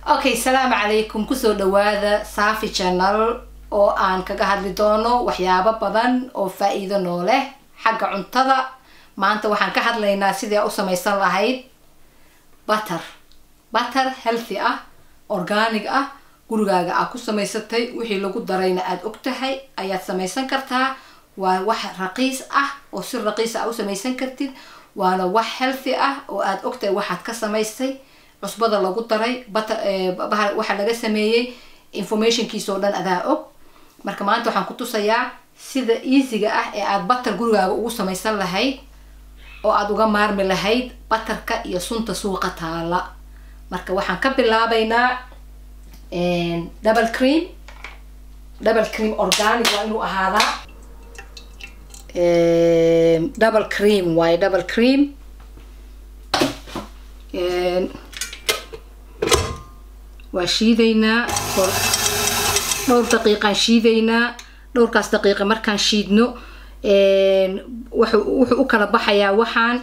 okay salaamu calaykum kusoo dhawaada safi channel oo aan kaga hadli doono waxyaabo badan oo faa-iido noo leh xagga cuntada maanta waxaan ka hadlaynaa sidii u samaysan lahayd butter butter healthy ah organic ah gurigaaga aad ku samaysatay wixii lagu darayna aada og tahay ayaad samaysan kartaa waa wax raqiis ah oo si raqiis ah u samaysan kartid waana wax healthy ah oo aada ogtahay waxaad ka samaystay cusbada lagu daray butter waxa laga sameeyey informationkiisa oo dhan adaa og marka maanta waxaan ku tusayaa sida easyga ah ee aada butter gurigaaga ugu samaysan lahayd oo aada uga maarmi lahayd butterka iyo sunta suuqa taala marka waxaan ka bilaabaynaa double cream double cream organic waa inuu ahaadaa double cream waaye double cream waa shiidaynaa dhowr daqiiqaan shiidaynaa dhowrkaas daqiiqa markaan shiidno wuxuu u kala baxayaa waxaan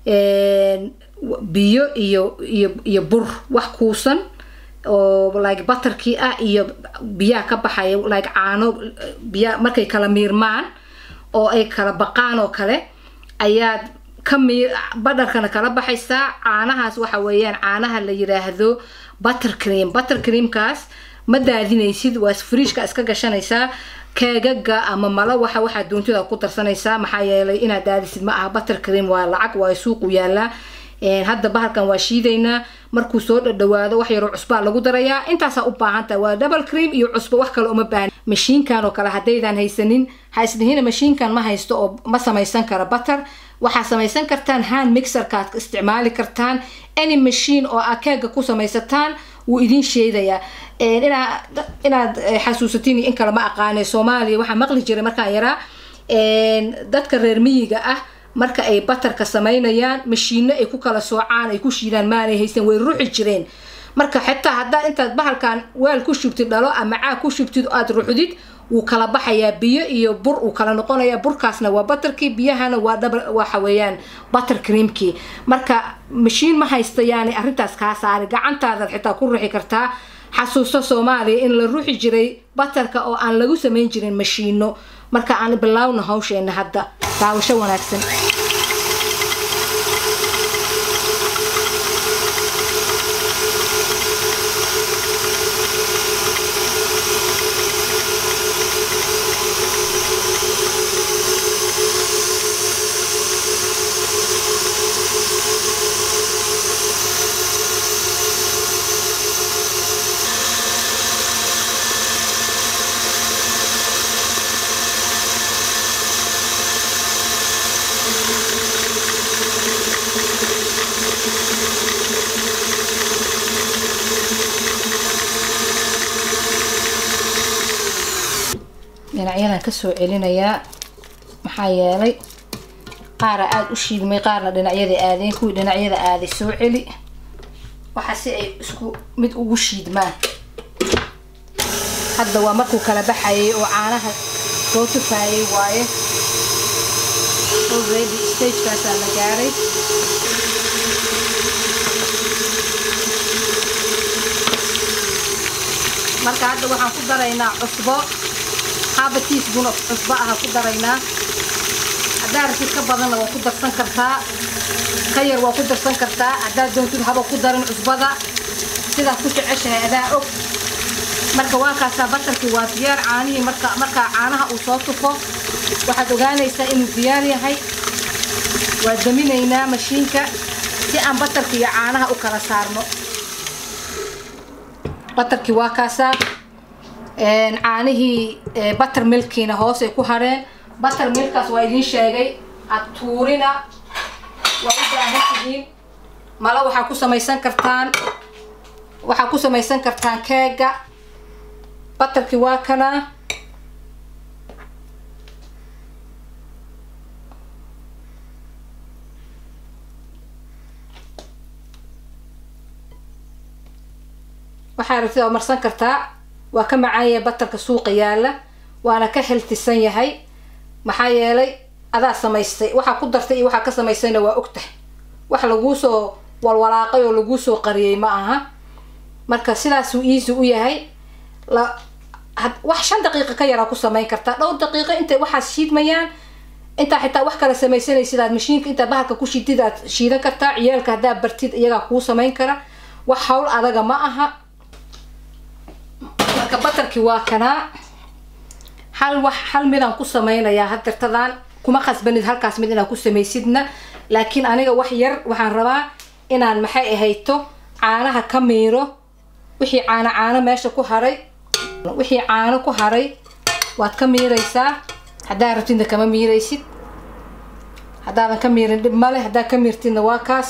biyo iyo iyo iyo bur wax kuusan oo like butterkii ah iyo biyaha ka baxaya like caano biya markay kala miirmaan oo ay kala baqaan oo kale ayaad ka miir badharkana kala baxaysaa caanahaas waxa weeyaan caanaha la yiraahdo butter cream butter creamkaas ma daadinaysid waa friishka iska gashanaysaa keegaga ama malo waxa waxaa doontida ku darsanaysaa maxaa yeelay inaad daadisid ma aha butter cream waa lacag waa suuqu yaalaa hadda bahalkan waa shiidaynaa markuu soo dhadhawaado wax yaroo cusbaa lagu darayaa intaasaa u baahantaha waa double cream iyo cusbo wax kale uma baahan mashiinkan oo kale haddaydaan haysanin ha isdhihina mashiinkan ma haysto oo ma samaysan kara butter waxaa samaysan kartaan hand mixerkaad isticmaali kartaan any machine oo aad keega ku samaysataan wuu idin sheedayaa inaa inaad xasuusatiin in kale ma aqaane soomaaliya waxaa maqli jiray markaan yaraa dadka reer miyiga ah marka ay batarka samaynayaan mashiino ay ku kala soocaan ay ku shiidaan maanay haysan way ruxi jireen marka xitaa haddaad intaad bahalkan weel ku shubtid dhalo ama caag ku shubtid aada ruxdid wuu kala baxayaa biyo iyo bur uu kala noqonayaa burkaasna waa butterkii biyahana waa dhab waxa weeyaan butter creamkii marka mashiin ma haysta yaani arrintaas kaa saari gacantaadaad xitaa ku ruxi kartaa xasuusto soomaaliya in la ruxi jiray butterka oo aan lagu samayn jirin mashiino marka aan bilaawna hawsheena hadda daawasho wanaagsan dhinacyadan kasoo celinayaa maxaa yeelay qaara aada u shiidmay qaarna dhinacyada aadeen kuwii dhinacyada aaday soo celi waxa si ay isku mid ugu shiidmaan hadda waa markuu kala baxayay oo caanaha soo tufaayay waaye already stagekaasaa la gaaray marka hadda waxaan ku daraynaa cusbo haba teaspoon of cusbo aha ku daraynaa haddaa rabtid ka badanna waa ku darsan kartaa ka yar waa ku darsan kartaa haddaad doontid haba ku darin cusbada sidaad ku jeceshahay adaa og marka waa kaasaa batarkii waa diyaar caanihii marka markaa caanaha uu soo tufo waxaad ogaanaysaa inuu diyaar yahay waa daminaynaa mashiinka si aan batarka iyo caanaha u kala saarno batarkii waa kaasaa caanihii butter milkiina hoos ay ku hareen butter milkaas waa idiin sheegay adtuurina waa u baahan tihiin malo waxaa ku samaysan kartaan waxaa ku samaysan kartaan keega butterkii waa kana waxaa rabtid oo marsan kartaa waa ka macaanyah batarka suuqa yaala waana ka heltisan yahay maxaa yeelay adaa samaystay waxaa ku dartay iyo waxaa ka samaystayna waa ogtahay wax laguu soo walwalaaqay oo laguu soo qariyey ma aha marka sidaasuu easy u yahay la wax shan daqiiqo ka yaraa ku samayn kartaa dhowr daqiiqo intay waxaas shiidmayaan intaa xitaa wax kala samaysanaysid aad mashiinka intaa bahalka ku shidid aad shiidan kartaa ciyaalka haddaa bartid iyagaa kuu samayn kara wax hawl adaga ma aha marka batarkii waa kanaa hal wax hal midaan ku samaynayaa hadirtadan kuma khasbanid halkaas mid inaad ku samaysidna laakiin aniga wax yar waxaan rabaa inaan maxay ahayto caanaha ka miiro wixii caano caano meesha ku haray wixii caano ku haray waad ka miiraysaa haddaa rabtidna kama miiraysid haddaadan ka miirin dhib male haddaa ka miirtidna waa kaas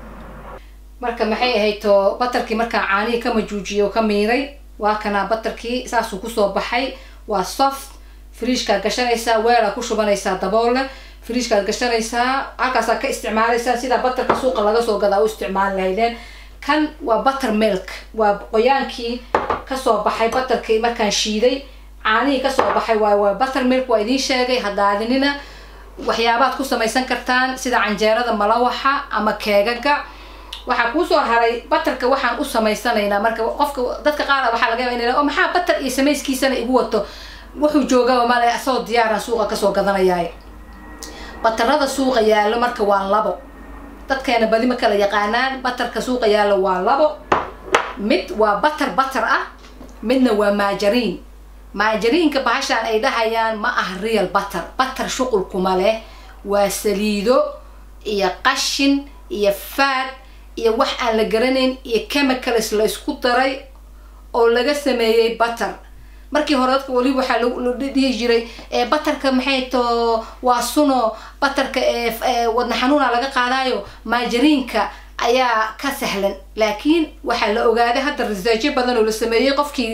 marka maxay ahayto batarkii markaa caanihii ka majuujiyo oo ka miiray waa kanaa batarkii saasuu kusoo baxay waa soft friishkaad gashanaysaa weelaa ku shubanaysaa daboolle friishkaad gashanaysaa halkaasaa ka isticmaalaysaa sidaa batarka suuqa laga soo gadaa u isticmaali lahaydeen kan waa butter milk waa qoyaankii kasoo baxay batarkii markaan shiiday caanihii kasoo baxay waa waa butter milk waa idiin sheegay hadaadinina waxyaabaad ku samaysan kartaan sida canjeerada malawaxa ama keegaga waxaa kuusoo haray batarka waxaan u samaysanaynaa marka qofka dadka qaara waxaa laga yaba in o maxaa batar iyo samayskiisana igu wato wuxuu joogaba male asagoo diyaaran suuqa kasoo gadanayaay batarada suuqa yaallo marka waa labo dadkeena badi ma kala yaqaanaan batarka suuqa yaallo waa labo mid waa batar batar ah midna waa maajariin maajariinka bahashaan ay dhahayaan ma ah real batar batar shuqulkuma leh waa saliido iyo qashin iyo faad iyo wax aan la garanayn iyo chemicals la isku daray oo laga sameeyey batar markii hore dadka waliba waxaa la dhihi jiray batarka maxay to waa suno batarka wadna xanuuna laga qaadaayo maajariinka ayaa ka sahlan laakiin waxaa la ogaaday hadda researchyo badan oo la sameeyey qofkii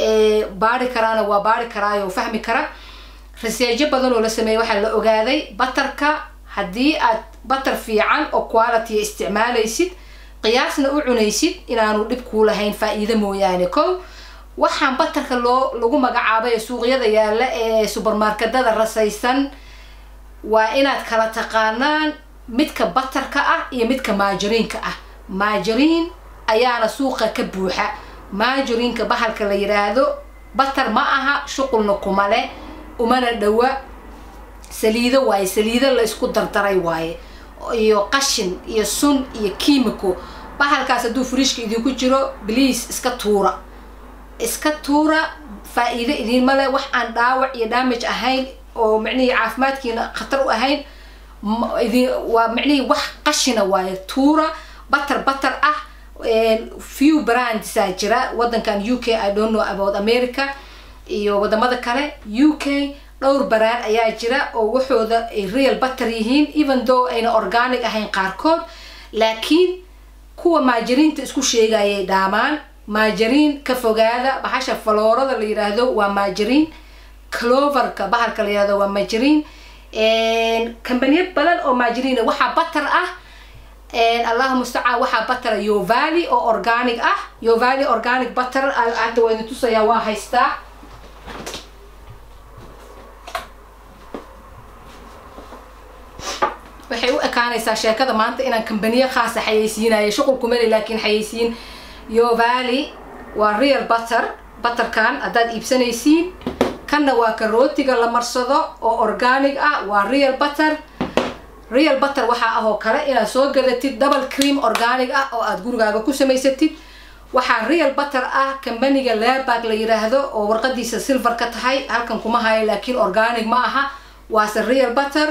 baari karaana waa baari karaayo fahmi kara researchyo badan oo la sameeyey waxaa la ogaaday batarka haddii aad batar fiican oo quality isticmaalaysid qiyaasna u cunaysid inaanu dhib kuu lahayn faa-iido mooyaane ko waxaan batarka loo lagu magacaabay ee suuqyada yaalla ee subermarketada rasaysan waa inaad kala taqaanaan midka batarka ah iyo midka maajariinka ah maajariin ayaana suuqa ka buuxa maajariinka bahalka la yidhaahdo batar ma aha shuqulna kuma leh umana dhawa saliido waaye saliido la isku dardaray waaye iyo qashin iyo sun iyo kiimico bahalkaas hadduu friishka idinku jiro bliase iska tuura iska tuura faa-iido idiinma leh wax aan dhaawac iyo damage ahayn oo micnihii caafimaadkiina khatar u ahayn idin waa micnihii wax qashina waaye tuura batar batar ah few brandsaa jira wadankan u k i don't know about america iyo wadamada kale u k dhowr baraan ayaa jira oo waxooda ay real batar yihiin even though ayna organic ahayn qaarkood laakiin kuwa maajariinta isku sheegayay dhaamaan maajariin ka fogaada bahasha faloorada la yidhaahdo waa maajariin cloverka bahalka la yidhahdo waa maajariin kambaniya badan oo maajariina waxaa batar ah allahu mustacaan waxaa batara yovali oo organic ah yovali organic batter hadda waa idin tusayaa waa haystaa waxay u ekaanaysaa sheekada maanta inaan kambaniyo khaasa xayeysiinayo shuqul kumeli laakiin xayeysiin yovali waa real butter butterkan haddaad iibsanaysiin kanna waa karootiga la marsado oo organic ah waa real butter real butter waxaa ah oo kale inaad soo gadatid double cream organic ah oo aad gurigaaga ku samaysatid waxaa real butter ah kambaniga labag la yiraahdo oo warqadiisa silver ka tahay halkan kuma hayo laakiin organic ma aha waase real butter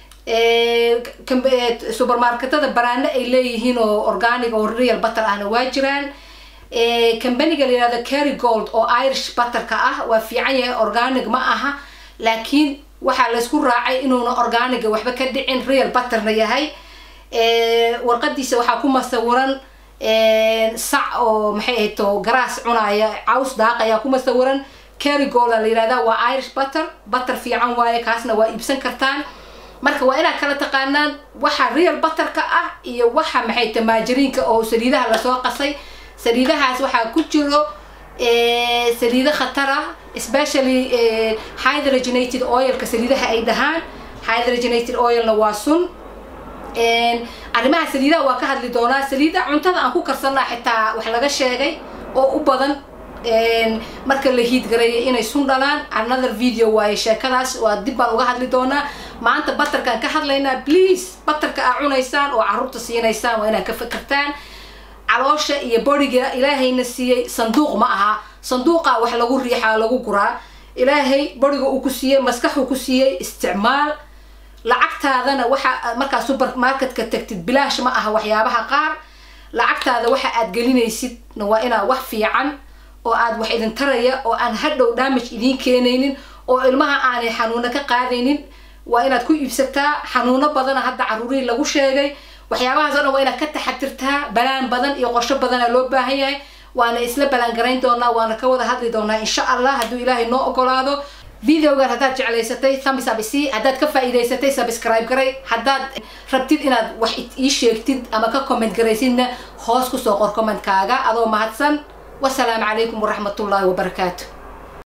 supermarketada baraano ay leeyihiin oo organic oo real butter ahna waa jiraan kambaniga la yirahdo carry gold oo irish butterka ah waa fiican yahay organic ma aha laakiin waxaa laysku raacay inuuna organiga waxba ka dhicin real butterna yahay warqadiisa waxaa ku masawiran sac oo maxay ahayto garaas cunaya caws daaqaya ku masawiran carry golda la yirahda waa irish butter butter fiican waaye kaasna waa iibsan kartaan marka waa inaad kala taqaanaan waxa real butterka ah iyo waxa maxay ta maajariinka oo saliidaha lasoo qasay saliidahaas waxaa ku jiro saliido khatar ah especially hydrogenated oilka saliidaha ay dhahaan hydrogenated oilna waa sun arrimaha saliidaha waa ka hadli doonaa saliida cuntada aan ku karsanaa xitaa wax laga sheegay oo u badan marka la hiidgareeya inay sun dhalaan another video waaye sheekadaas waa dib baan uga hadli doonaa maanta batarkaan ka hadlaynaa please batarka aa cunaysaan oo caruurta siinaysaan waa inaad ka fakertaan caloosha iyo boriga ilaahayna siiyey sanduuq ma aha sanduuqa wax lagu riixaa lagu guraa ilaahay boriga uu ku siiyey maskaxuu ku siiyey isticmaal lacagtaadana waxa markaa supermarketka tagtid bilaash ma aha waxyaabaha qaar lacagtaada waxa aad gelinaysid waa inaa wax fiican oo aad wax idin taraya oo aan hadhow damage idiin keenaynin oo ilmaha aanay xanuuno ka qaadaynin waa inaad ku iibsataa xanuuno badana hadda caruurihii lagu sheegay waxyaabahaas o dhan waa inaad ka taxadirtaa balaan badan iyo qorsho badana loo baahan yahay waana isla balaangarayn doonaa waana ka wada hadli doonaa insha allah hadduu ilaahay noo ogolaado videogan haddaad jeclaysatay thumbs up isi haddaad ka faa'iidaysatay subscribe garay haddaad rabtid inaad wax ii sheegtid ama ka comment garaysidna hoos kusoo qor commentkaaga adoo mahadsan wasalaamu calaykum waraxmatullaahi wabarakaatu